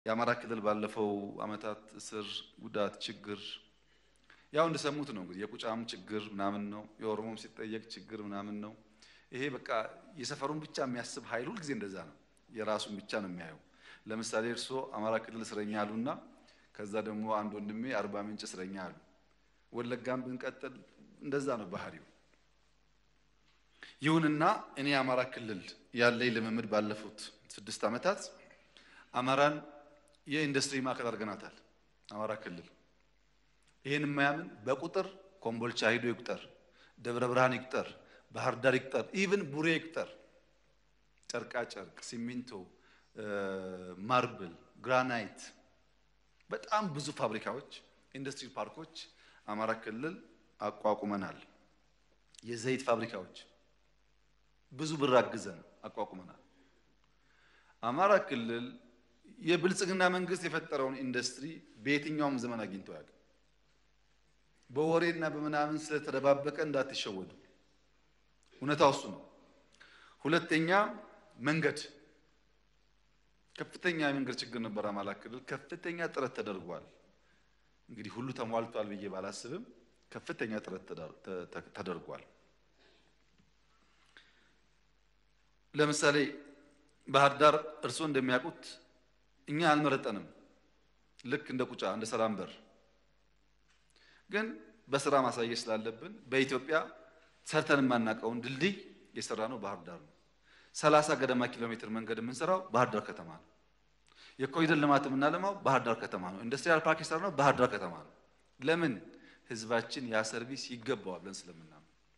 የአማራ ክልል ባለፈው ዓመታት እስር፣ ጉዳት፣ ችግር ያው እንደሰሙት ነው እንግዲህ የቁጫም ችግር ምናምን ነው። የኦሮሞም ሲጠየቅ ችግር ምናምን ነው። ይሄ በቃ የሰፈሩን ብቻ የሚያስብ ኃይል ሁልጊዜ እንደዛ ነው። የራሱን ብቻ ነው የሚያየው። ለምሳሌ እርስዎ አማራ ክልል እስረኛ አሉና ከዛ ደግሞ አንድ ወንድሜ አርባ ምንጭ እስረኛ አሉ። ወለጋም ብንቀጥል እንደዛ ነው ባህሪው። ይሁንና እኔ የአማራ ክልል ያለኝ ልምምድ ባለፉት ስድስት ዓመታት አማራን የኢንዱስትሪ ማዕከል አድርገናታል። አማራ ክልል ይህን የማያምን በቁጥር ኮምቦልቻ ሂዶ ይቁጠር፣ ደብረ ብርሃን ይቁጠር፣ ባህር ዳር ይቁጠር፣ ኢቭን ቡሬ ይቁጠር። ጨርቃ ጨርቅ፣ ሲሚንቶ፣ ማርብል፣ ግራናይት በጣም ብዙ ፋብሪካዎች፣ ኢንዱስትሪ ፓርኮች አማራ ክልል አቋቁመናል። የዘይት ፋብሪካዎች ብዙ ብር አግዘን አቋቁመናል። አማራ ክልል የብልጽግና መንግስት የፈጠረውን ኢንዱስትሪ በየትኛውም ዘመን አግኝቶ ያውቅ። በወሬና በምናምን ስለተደባበቀ እንዳትሸወዱ፣ እውነታው እሱ ነው። ሁለተኛ መንገድ ከፍተኛ የመንገድ ችግር ነበር አማራ ክልል። ከፍተኛ ጥረት ተደርጓል። እንግዲህ ሁሉ ተሟልቷል ብዬ ባላስብም ከፍተኛ ጥረት ተደርጓል። ለምሳሌ ባህር ዳር እርስዎ እንደሚያውቁት እኛ አልመረጠንም። ልክ እንደ ቁጫ እንደ ሰላም በር ግን በስራ ማሳየት ስላለብን በኢትዮጵያ ሰርተን የማናውቀውን ድልድይ የሰራ ነው ባህር ዳር ነው። ሰላሳ ገደማ ኪሎ ሜትር መንገድ የምንሰራው ባህር ዳር ከተማ ነው። የኮሪደር ልማት የምናለማው ባህር ዳር ከተማ ነው። ኢንዱስትሪያል ፓርክ የሰራ ነው ባህር ዳር ከተማ ነው። ለምን ህዝባችን ያ ሰርቪስ ይገባዋል ብለን ስለምናምን።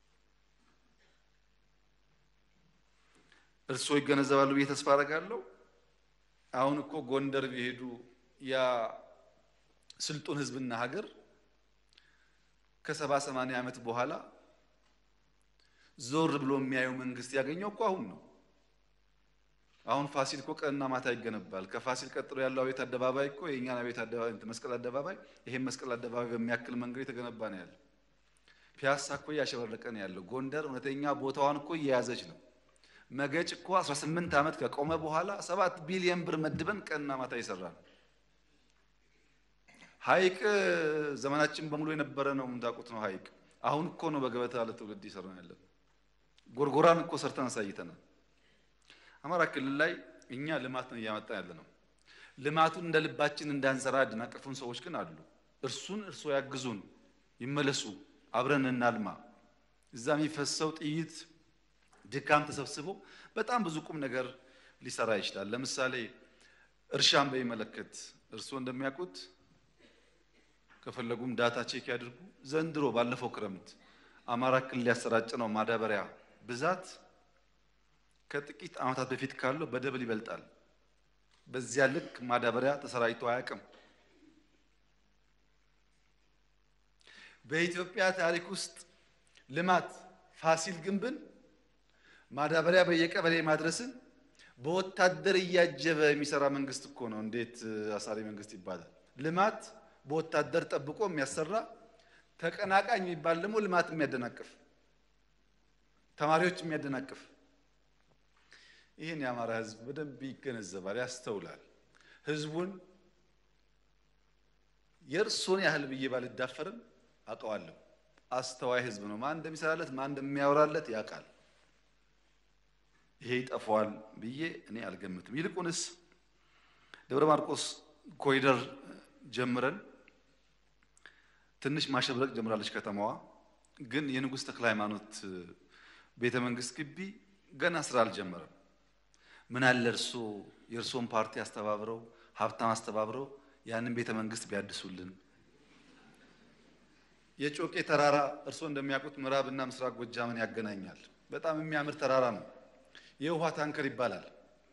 እርስዎ ይገነዘባሉ ብዬ ተስፋ አደርጋለሁ። አሁን እኮ ጎንደር ቢሄዱ ያ ስልጡን ህዝብና ሀገር ከሰባ ሰማንያ ዓመት በኋላ ዞር ብሎ የሚያየው መንግስት ያገኘው እኮ አሁን ነው። አሁን ፋሲል እኮ ቀንና ማታ ይገነባል። ከፋሲል ቀጥሎ ያለው አቤት አደባባይ እኮ የእኛን አቤት አደባባይ መስቀል አደባባይ ይሄን መስቀል አደባባይ በሚያክል መንገድ የተገነባ ነው ያለው። ፒያሳ እኮ እያሸበረቀ ነው ያለው። ጎንደር እውነተኛ ቦታዋን እኮ እየያዘች ነው። መገጭ እኮ 18 ዓመት ከቆመ በኋላ ሰባት ቢሊየን ብር መድበን ቀንና ማታ እየሰራ ነው። ሀይቅ ዘመናችን በሙሉ የነበረ ነው የምታውቁት ነው። ሀይቅ አሁን እኮ ነው በገበታ ለትውልድ እየሰራ ያለን። ጎርጎራን እኮ ሰርተን አሳይተናል። አማራ ክልል ላይ እኛ ልማት ነው እያመጣን ያለ ነው። ልማቱን እንደ ልባችን እንዳንሰራ ያደናቀፉን ሰዎች ግን አሉ። እርሱን እርሶ ያግዙን፣ ይመለሱ፣ አብረን እናልማ። እዛ የሚፈሰው ጥይት ድካም ተሰብስቦ በጣም ብዙ ቁም ነገር ሊሰራ ይችላል። ለምሳሌ እርሻን በሚመለከት እርስዎ እንደሚያውቁት ከፈለጉም ዳታ ቼክ ያድርጉ። ዘንድሮ ባለፈው ክረምት አማራ ክልል ያሰራጭ ነው ማዳበሪያ ብዛት ከጥቂት ዓመታት በፊት ካለው በደብል ይበልጣል። በዚያ ልክ ማዳበሪያ ተሰራጭቶ አያውቅም። በኢትዮጵያ ታሪክ ውስጥ ልማት ፋሲል ግንብን ማዳበሪያ በየቀበሌ ማድረስን በወታደር እያጀበ የሚሰራ መንግስት እኮ ነው። እንዴት አሳሪ መንግስት ይባላል? ልማት በወታደር ጠብቆ የሚያሰራ ተቀናቃኝ የሚባል ደግሞ ልማት የሚያደናቅፍ ተማሪዎች የሚያደናቅፍ ይህን የአማራ ሕዝብ በደንብ ይገነዘባል፣ ያስተውላል። ሕዝቡን የእርሶን ያህል ብዬ ባልዳፈርም አውቀዋለሁ። አስተዋይ ሕዝብ ነው። ማን እንደሚሰራለት ማን እንደሚያወራለት ያውቃል። ይሄ ይጠፋዋል ብዬ እኔ አልገምትም። ይልቁንስ ደብረ ማርቆስ ኮሪደር ጀምረን ትንሽ ማሸብረቅ ጀምራለች ከተማዋ። ግን የንጉሥ ተክለ ሃይማኖት ቤተ መንግስት ግቢ ገና ስራ አልጀመረም። ምን አለ እርሶ የእርሶን ፓርቲ አስተባብረው ሀብታም አስተባብረው ያንን ቤተ መንግስት ቢያድሱልን። የጮቄ ተራራ እርሶ እንደሚያውቁት ምዕራብና ምስራቅ ጎጃምን ያገናኛል። በጣም የሚያምር ተራራ ነው። የውሃ ታንከር ይባላል።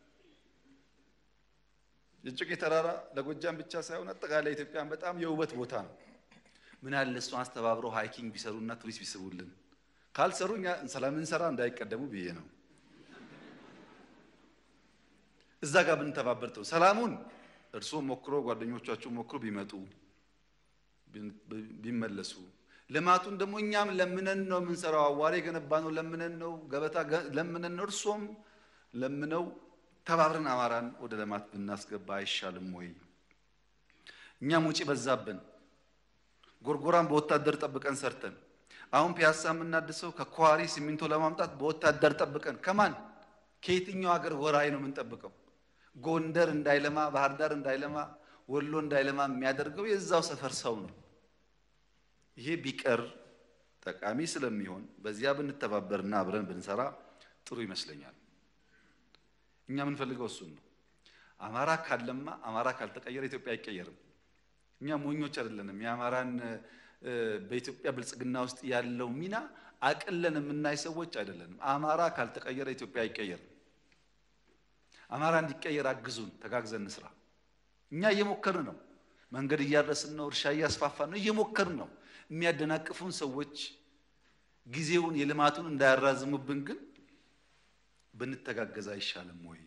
የጮቄ ተራራ ለጎጃም ብቻ ሳይሆን አጠቃላይ ኢትዮጵያን በጣም የውበት ቦታ ነው። ምን አለ እሷን አስተባብረው ሃይኪንግ ቢሰሩና ቱሪስት ቢስቡልን። ካልሰሩ እኛ ስለምንሰራ እንዳይቀደሙ ብዬ ነው። እዛ ጋር ብንተባበር ጥሩ። ሰላሙን እርስዎ ሞክሮ ጓደኞቻችሁ ሞክሮ ቢመጡ ቢመለሱ፣ ልማቱን ደግሞ እኛም ለምነን ነው የምንሰራው። አዋሬ የገነባ ነው ለምነን ነው፣ ገበታ ለምነን ነው፣ እርሶም ለምነው ተባብረን አማራን ወደ ልማት ብናስገባ አይሻልም ወይ? እኛም ውጪ በዛብን። ጎርጎራን በወታደር ጠብቀን ሰርተን አሁን ፒያሳ የምናድሰው ከኳሪ ሲሚንቶ ለማምጣት በወታደር ጠብቀን ከማን ከየትኛው ሀገር ወራይ ነው የምንጠብቀው? ጎንደር እንዳይለማ፣ ባህር ዳር እንዳይለማ፣ ወሎ እንዳይለማ የሚያደርገው የዛው ሰፈር ሰው ነው። ይሄ ቢቀር ጠቃሚ ስለሚሆን በዚያ ብንተባበርና አብረን ብንሰራ ጥሩ ይመስለኛል። እኛ የምንፈልገው እሱን ነው። አማራ ካለማ አማራ ካልተቀየረ ኢትዮጵያ አይቀየርም። እኛ ሞኞች አይደለንም። የአማራን በኢትዮጵያ ብልጽግና ውስጥ ያለው ሚና አቅለን የምናይ ሰዎች አይደለንም። አማራ ካልተቀየረ ኢትዮጵያ አይቀየርም። አማራ እንዲቀየር አግዙን፣ ተጋግዘን እንስራ። እኛ እየሞከርን ነው። መንገድ እያረስን ነው። እርሻ እያስፋፋን ነው። እየሞከርን ነው። የሚያደናቅፉን ሰዎች ጊዜውን የልማቱን እንዳያራዝሙብን ግን ብንተጋገዝ አይሻልም ወይ?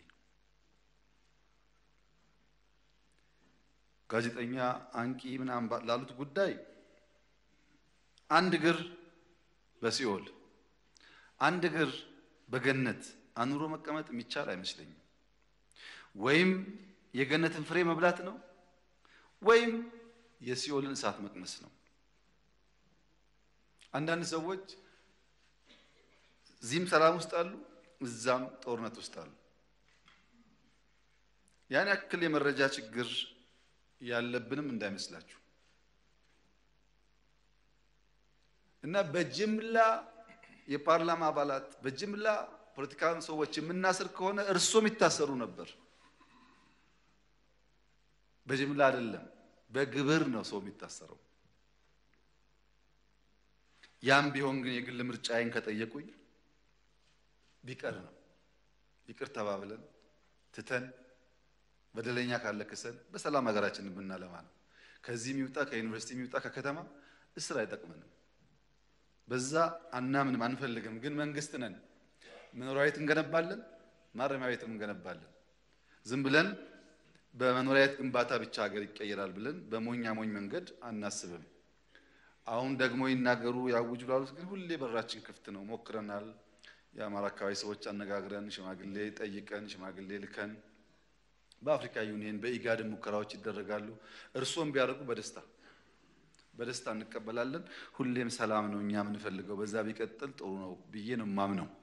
ጋዜጠኛ አንቂ ምናምን ላሉት ጉዳይ አንድ እግር በሲኦል አንድ እግር በገነት አኑሮ መቀመጥ የሚቻል አይመስለኝም። ወይም የገነትን ፍሬ መብላት ነው ወይም የሲኦልን እሳት መቅመስ ነው። አንዳንድ ሰዎች እዚህም ሰላም ውስጥ አሉ፣ እዛም ጦርነት ውስጥ አሉ። ያን ያክል የመረጃ ችግር ያለብንም እንዳይመስላችሁ እና በጅምላ የፓርላማ አባላት በጅምላ ፖለቲካ ሰዎች የምናስር ከሆነ እርሶም ይታሰሩ ነበር። በጅምላ አይደለም፣ በግብር ነው ሰው የሚታሰረው። ያም ቢሆን ግን የግል ምርጫዬን ከጠየቁኝ ቢቀር ነው። ይቅር ተባብለን ትተን በደለኛ ካለ ክሰን በሰላም ሀገራችንን ብናለማ ነው። ከዚህ የሚውጣ ከዩኒቨርሲቲ የሚውጣ ከከተማ እስር አይጠቅመንም። በዛ አናምንም፣ አንፈልግም። ግን መንግስት ነን። መኖሪያ ቤት እንገነባለን፣ ማረሚያ ቤትም እንገነባለን። ዝም ብለን በመኖሪያ ቤት ግንባታ ብቻ ሀገር ይቀየራል ብለን በሞኛ ሞኝ መንገድ አናስብም። አሁን ደግሞ ይናገሩ ያውጁ ላሉት ግን ሁሌ በራችን ክፍት ነው። ሞክረናል። የአማራ አካባቢ ሰዎች አነጋግረን ሽማግሌ ጠይቀን ሽማግሌ ልከን በአፍሪካ ዩኒየን በኢጋድን ሙከራዎች ይደረጋሉ። እርስዎም ቢያደርጉ በደስታ በደስታ እንቀበላለን። ሁሌም ሰላም ነው እኛ የምንፈልገው። በዛ ቢቀጥል ጥሩ ነው ብዬ ነው የማምነው።